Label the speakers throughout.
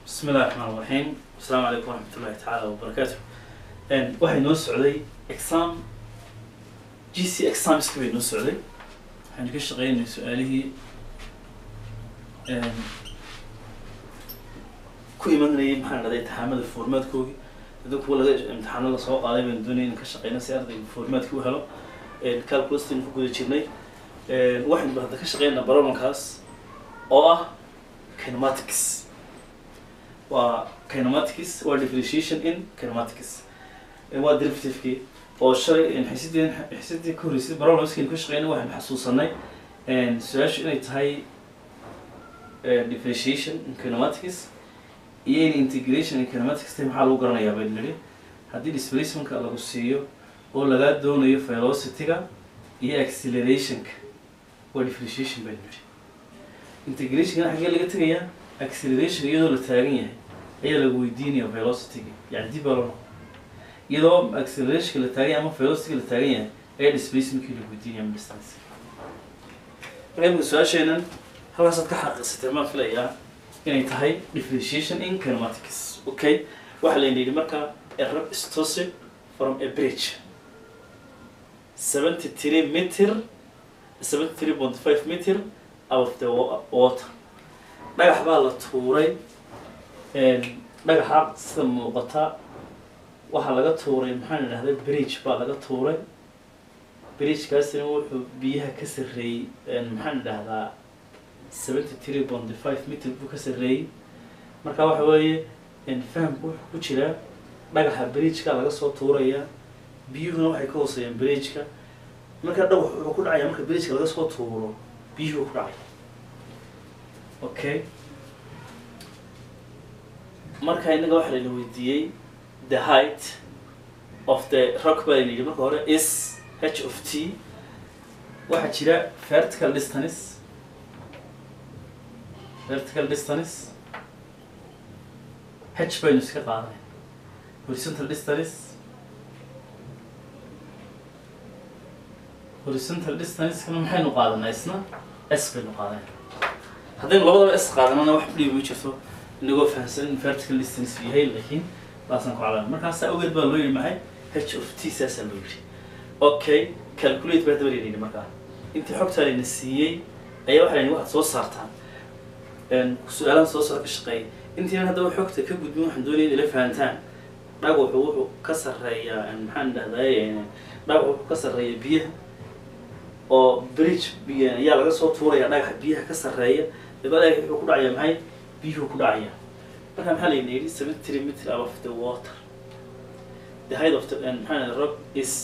Speaker 1: بسم الله الرحمن الرحيم السلام عليكم ورحمة الله تعالى وبركاته een waxay noo socday exam g c examska bay noo socday waxaynu ka shaqeynay su-aalihii een ku imanayay maxaa dhahday imtixaamada formaadkoogii hadii kuwa laga imtixaano lasoo qaaday baynu doonayay in ka shaqeyno si ardayga formaadkii u helo een calculustaynu ku guda jirnay een waxaynu hadda ka shaqeynaa problemkaas oo ah kinematics waa kinematics waa differentiation in kinematics waa derivativekii oo shalay xisidii xisidii ka horreysay problemskaynu ka shaqeynay waxaynu xasuusanay su-aashu inay tahay differentiation in kinematics iyo in integration in kinematics tahay maxaa lagu garanayaa baynu nidhi haddii displacementka lagu siiyo oo lagaa doonayo velocity-ga iyo accelerationka waa differentiation baynu nidhi integrationkana xaggee laga tegayaa acceleration iyadoo la taagan yahay ayaa lagu weydiinaya velocity-ga yani dib baa loo noqon iyadoo accelerationka la taagan yahay ama velocity-ga la taagan yahay ayaa displacementkii lagu weydiinaya ama distance marka imika su-aasheenan halkaasaad ka xaqiiqsatay maan filayaa inay tahay differentiation in kinematics okay waxaa layna yidhi marka a rab is tossed from a bridge seventy three meter seventy three point five meter out of the wa- water dhagax baa la tuuray dhagaxa sida muuqata waxaa laga tuuray maxaan idhahday bridge baa laga tuuray bridgekaasina wuxuu biyaha ka sarreeyey maxaan idhahdaa seventy three point five meter buu ka sarreeyey marka waxa weeye fahamku wuxuu ku jiraa dhagaxa bridgeka laga soo tuuraya biyuhuna waxay ka hooseeyaan bridgeka marka dhagax wuxuu ku dhacaya marka bridgeka laga soo tuuro biyuhu ku dhacaya okay marka innaga waxaa layna weydiiyey the height of the rock baa layna yidhi marka hore is h of t waxaa jira vertical distance vertical distance h baynu iska qaadanay horizontal distance horizontal distance kana maxaynu qaadanaa isna s baynu qaadanay haddaynu labadaba s qaadanana wax dhibi ma jirto inagoo fahamsan in vertical distance uu yahay laakiin baasaan ku calaamin markaasaa awgeed baa loo yidhi maxay h of t saasaa loo yidhi okay calculate baa daba layidhi markaa intii xogtaa layna siiyey ayaa waxaa layidhi waxaad soo saartaan su-aalahan soo socda ka shaqeeya intiinan haddaba xogta ka gudbin waxaan doonaya in ila fahantaan dhagaxu wuxuu ka sarreeyaa maxaan dhahday dhagaxu wuxuu ka sarreeya biyaha oo bridge biy ayaa laga soo tuuraya dhagaxa biyaha ka sarreeya daba dhagax wuxuu ku dhacaya maxay biyuhu ku dhacaya marka maxaa layna yidhi seventy three meter above the water the height of the maxaa rock is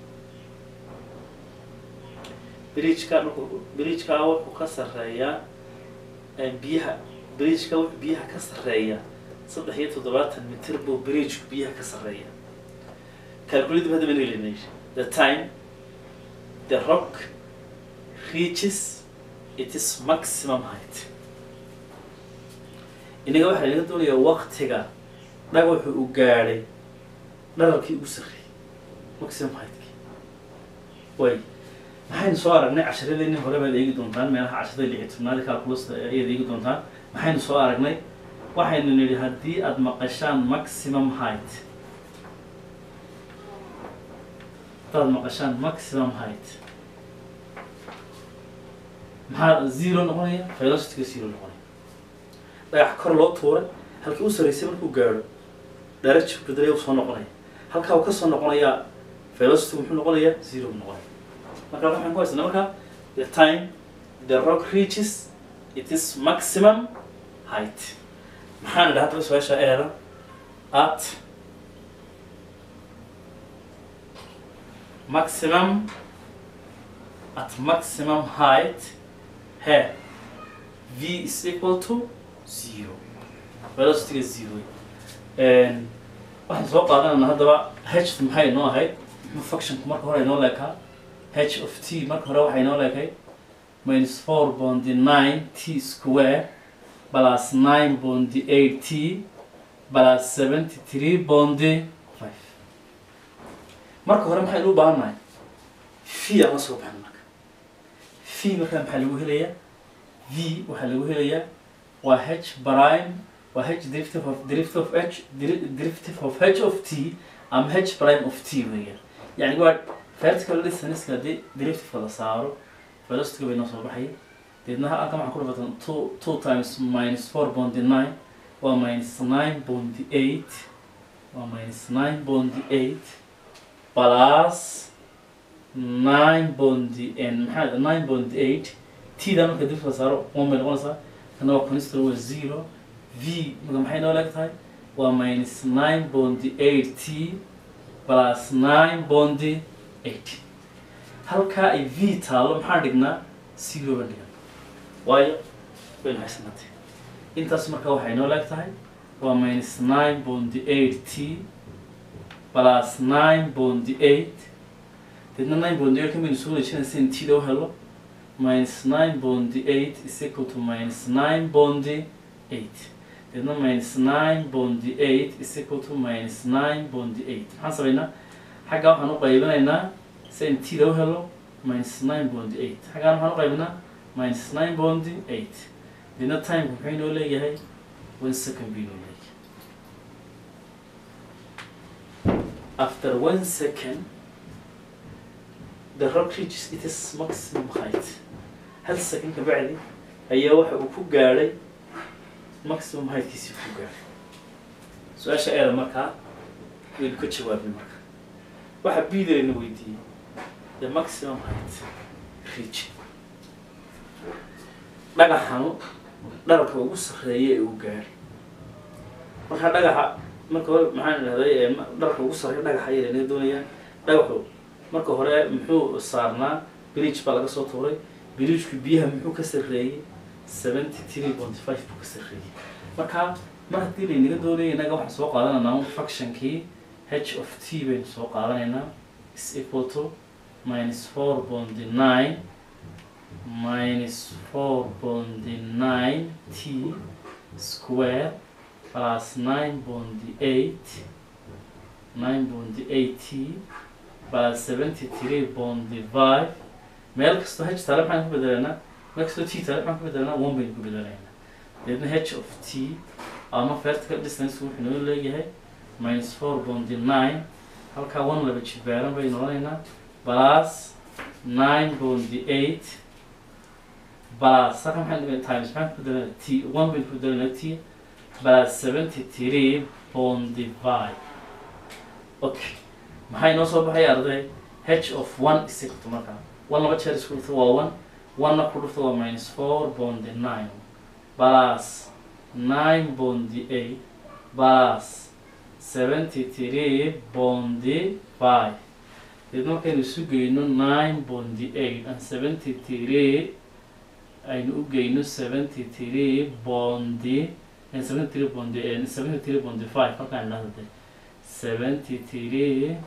Speaker 1: bridgeka markuu bridgeka wuxuu ka sarreeyaa biyaha bridgeka wuxuu biyaha ka sarreeya saddex iyo toddobaatan mitir buu bridgeku biyaha ka sarreeya calculate hadda baan layna yidhi the time the rock reaches its maximum height inaga waxaa laga doonayaa waktiga dhagaxu uu gaadhay dhararkii ugu sarreeyey maximum heightkii way maxaynu soo aragnay casharadeenii hore baad eegi doontaan meelaha casharada lixi tobnaada calculus ayaad eegi doontaan maxaynu soo aragnay waxaynu nidhi haddii aada maqashaan maximum height haddaad maqashaan maximum height maxaa zero noqonaya velocityga zero noqonaya dhagax kor loo tuuray halkii u sarreysay markuu gaadho daraja beddelaya u soo noqonaya halkaa uu ka soo noqonayaa velocity muxuu noqonayaa zero buu noqonaya marka waxaan ku haysana marka the time the rock reaches it is maximum height maxaan idhaha hadaba su-aasha eeda at maximum at maximum height he v is equal to zero velocityga zero waxaan soo qaadanayna haddaba h maxay noo ahayd functionku marka hore inoo leekaa h of t marka hore waxay noo leekay minus four bondi nine t square plus nine bondi eight t plus seventy three bondi five marka hore maxaynu u baahannahay v aan la soo baxin marka v markaa maxaa lagu helayaa v waxaa lagu helayaa waa h prime waa h derivative of derivative of h deri- derivative of h of t ama h prime of t weeyaan yani waa vertical distance haddii derivative la saaro velocity bay noo soo baxaya deedna halkan waxaan ku dhafatan two two times minus four bondi nine waa minus nine bondi eight waa minus nine bondi eight plus nine bondi n maxaa nine bondi eight t da marka dib la saaro one bay noqonaysaa kana waa constant waa zero v marka maxay noo leeg tahay waa minus nine bondi eight t plus nine bondi eight halkaa ay v taalo maxaan dhignaa zero baan dhigan waayo waynu haysanaatay intaas marka waxay noo leeg tahay waa minus nine bondi eight t plus nine bondi eight deedna nine bondi eight kamaynu soo wareejinaysa in t da u helo minus nine bondi eight is equal to minus nine bondi eight deedna minus nine bondi eight is equal to minus nine bondi eight maxaan samaynaa xagga waxaan u qaybinaynaa si in t da u helo minus nine bondi eight xaggaan waxaan u qaybinaa minus nine bondi eight deedna timeka muxuu inoo leeyahay one second buu inoo leeyahay after one second the rock reaches its maximum height hal second ka bacdi ayaa waxa uu ku gaadhay maximum heightkiisii ku gaadhay su-aasha eeda markaa waynu ka jawaabnay marka waxa biidayna weydiiyey the maximum height reach dhagaxanu dharka ugu sarreeya ee uu gaadhay marka dhagaxa marka hore maxaan idhahday ee ma- dharka ugu sarreeya dhagaxa ayay naga doonayaan dhagaxu marka hore muxuu saarnaa bridge baa laga soo tuuray bridgeku biyaha muxuu ka sarreeyey seventy three point five buu ka sarreeyey marka mar haddii laynaga doonaya innaga waxaan soo qaadanaynaa un functionkii h of t baynu soo qaadanaynaa is equal to minus four point nine minus four point nine t square plus nine point eight nine point eight t plus seventy three point five meel kastoo h tale maxaan ku bedelaynaa meel kastoo t tale maxaan ku bedelaynaa one baynu ku bedelaynaa deedna h of t ama vertical distance wuxuu noo leeyahay minus four point nine halkaa one laba jibaaran baynu odhanaynaa plus nine point eight plus halkan maxaan dhigaynaa times maxaan ku bedelaynaa t one baynu ku bedelaynaa t plus seventy three point five okay maxay noo soo baxay arday h of one is equal to markaa one laba jeer isku dhufto waa one one-na ku dhufto waa minus four bondi nine plus nine bondi eight plus seventy three bondi five deed markaynu isu geyno nine bondi eight and seventy three aynu u geyno seventy three bondi and seventy three bondi and seventy three bondi five halkaan idhahda de seventy three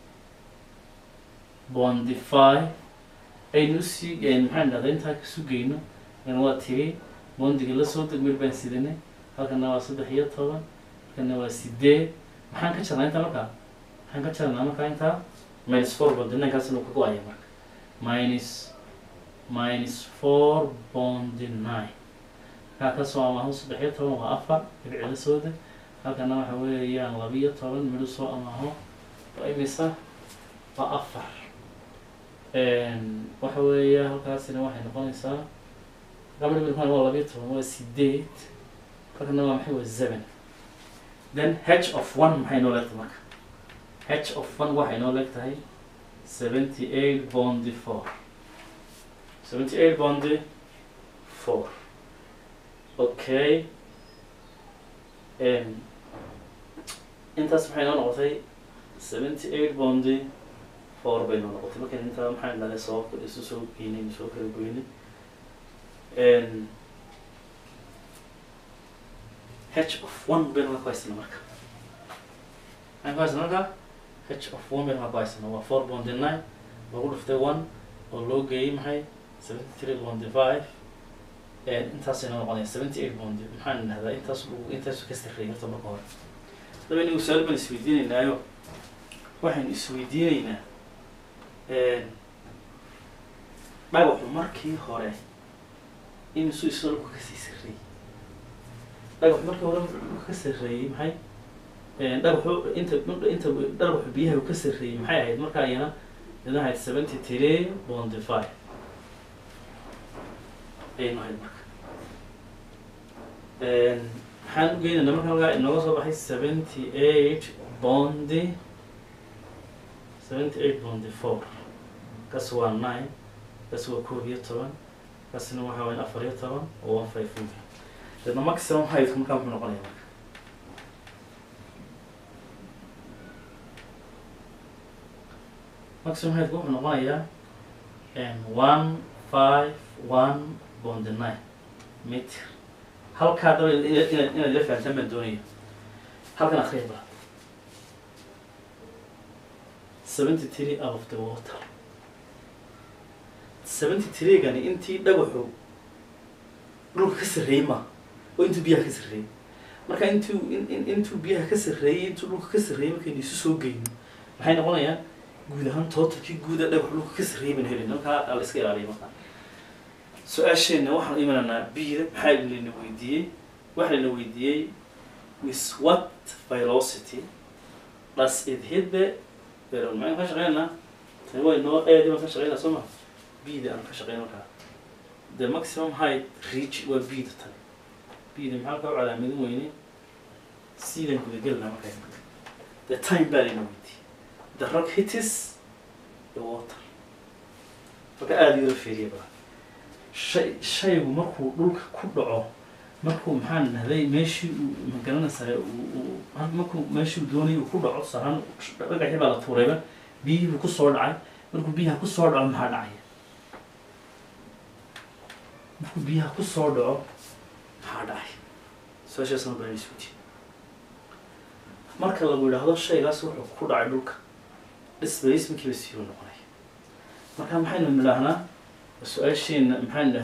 Speaker 1: bondi five aynu usii maxaan idhahdaa intaa kasu geyno kan waa tiri bondiga lasoo deg meel baan sidanay halkana waa saddex iyo toban halkana waa sideed maxaan ka jarnaa intaa markaa maxaan ka jarnaa markaa intaa minus four bondi ninkaas inuu ka go-aya marka minus minus four bondi nine halkaa kasoo amaaho saddex iyo toban waa afar dhibcida soo deg halkana waxa weeyaan labiyo toban midho soo amaaho waa imisa waa afar waxa weeya halkaasina waxay noqonaysaa gabadha midkan waa labiyo toban waa sideed halkana waa maxay waa seven then h of one maxay noo leegtahay marka h of one waxay noo leegtahay seventy eight bondi four seventy eight bondi four okay intaas maxay noo noqotay seventy eight bondi four bay noo noqotay markan intaa maxaan dhahay soo isu soo geynay soo kala goynay h of one baynu marka ku haysana marka maxaan ku haysana marka h of one baynu marka ku haysana waa four bondi nine lagu dhuftay one oo loo geeyey maxay seventy three bondi five intaasay noo noqonaya seventy eight bondi maxaan dhahdaa intaas intaasu ka sarreeyay horta marka hore daba inagu su-aal baan isweydiinaynaayo waxaynu isweydiinaynaa dhagaxu markii hore imisuu isdhalku kasii sarreeyey dhagax markii hore dhulka ka sarreeyey maxay dhagaxu inta inta dhagaxu biyaha uu ka sarreeyey maxay ahayd markaa iyana iyana ahayd seventy three bondi five ayaynu ahayd marka maxaan u geynaynaa marka halkaa inooga soo baxay seventy eight bondi seventy eight bondi four kaas waa nine kaas waa koob iyo toban kaasina waxaa wayan afar iyo toban oo one five four deedna maximum height markaa muxuu noqonaya marka maximum height wuxuu noqonayaa one five one bondi nine meter halkaa daba inaad inaad ila fahantaan baan doonaya halkan akhriya baa seventy three out of the water seventy three-gani intii dhagaxu dhulka ka sarreeyey ma oo intuu biyaha ka sarreeyey marka intuu in intuu biyaha ka sarreeyey intuu dhulka ka sarreeyey markaynu isu soo geyno maxay noqonayaan guud ahaan totalkii guuda dhagax dhulka ka sarreeyey baan helin halkaa la iska ilaaliya markaa su-aasheenna waxaan imanaynaa bida maxaa layna weydiiyey waxaa layna weydiiyey with what velocity does it hit the barrel maxaan ka shaqeynaa tani waa inoo eedi baan ka shaqeynaa soo ma bida aan ka shaqeyn markaa the maximum height reach waa bida tani bida maxaa ka calaamadin weyne sidan gudagelna markaa the time baa layna weydiiyey the rock hitis the water marka aada yaro feeriya baa shay shaygu markuu dhulka ku dhaco markuu maxaan dhahday meeshii uu magaranaysaa uu markuu meeshuu doonayay uu ku dhaco saran dhagaxii baa la tuurayba biyihii buu kusoo dhacay markuu biyaha kusoo dhaco maxaa dhacaya markuu biyaha kusoo dhaco maxaa dhacay su-aashaasna baan isku jii marka lagu yidhaahdo shaygaas wuxuu ku dhacay dhulka displacementkiiba siiru noqonaya marka maxaynu nidhaahnaa su-aasheena maxaan